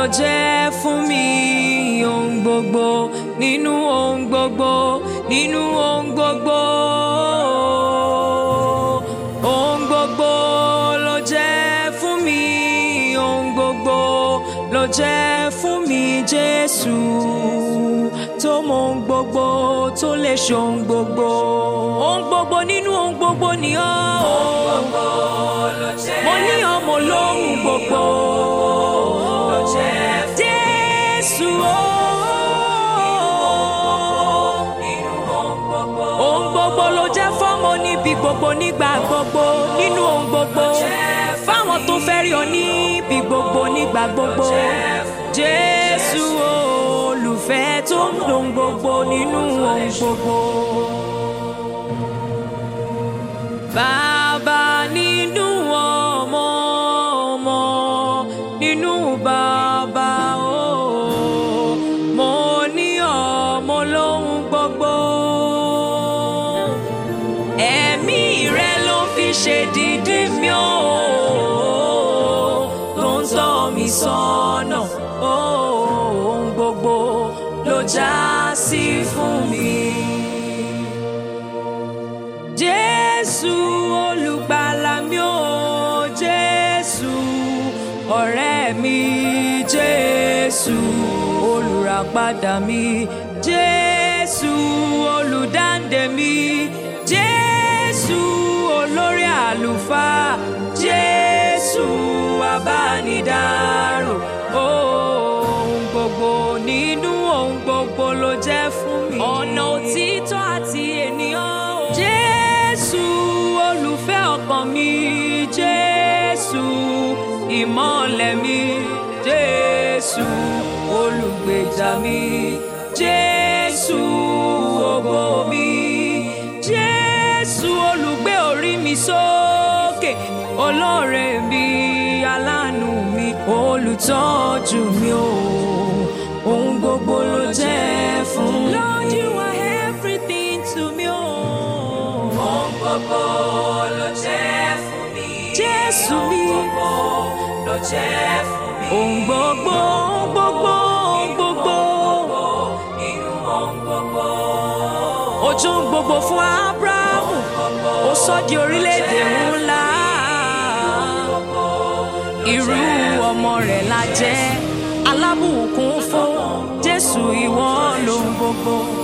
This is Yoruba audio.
ló jẹ́ fún mi ohun gbogbo nínú ohun gbogbo nínú ohun gbogbo. Ohun gbogbo ló jẹ́ fún mi ohun gbogbo ló jẹ́ fún mi Jésù tó mọ ohun gbogbo tó lè ṣe ohun gbogbo. Ohun gbogbo nínú ohun gbogbo ni ọ́. Ohun gbogbo ló jẹ́ mo ní ọmọ lóhùn gbogbo ló jẹ́ Jésù ohun gbogbo ló jẹ́ fọ́mọ níbi gbogbo nígbà gbogbo nínú ohun gbogbo fáwọn tó fẹ́ rí ọ níbi gbogbo nígbà gbogbo Jésù olùfẹ́ tó ń dùn gbogbo nínú ohun gbogbo. Bàbá nínú ọmọ ọmọ nínú bàbá o mo ní ọmọ lóhun gbogbo. Ẹ̀mí rẹ ló fi ṣe dídí mi o tó ń tọ́ mi sọ́nà ohun gbogbo ló já sí fún mi. Jésù olùgbàlà mi ò Jésù ọ̀rẹ́ mi Jésù olùràpadà mi Jésù olùdáǹdè mi Jésù olórí àlùfáà Jésù abánidárò ohun gbogbo nínú ohun gbogbo ló jẹ́ fún mi. ọ̀nà òtítọ́ àti ènìyàn o. Jésù olùfẹ́ ọkàn mi Jésù ìmọ̀lẹ̀ mi Jésù olùgbèjà mi Jésù ògo mi Jésù olùgbé orí mi sókè olóore mi aláàánú mi olùtọ́jú mi o ohun gbogbo ló jẹ́ fún mi. Lord you are everything to me o. ohun gbogbo ló jẹ́ fún mi. Jésù mi. ohun gbogbo ló jẹ́ fún mi. ohun gbogbo ohun gbogbo ohun gbogbo. nínú ohun gbogbo. ojú ń gbogbo fún Ábúráhámù ó sọ di orílẹ̀-èdè ńlá irú ọmọ rẹ̀ la jẹ́ alábùkún fún Jésù ìwọ lóhun gbogbo.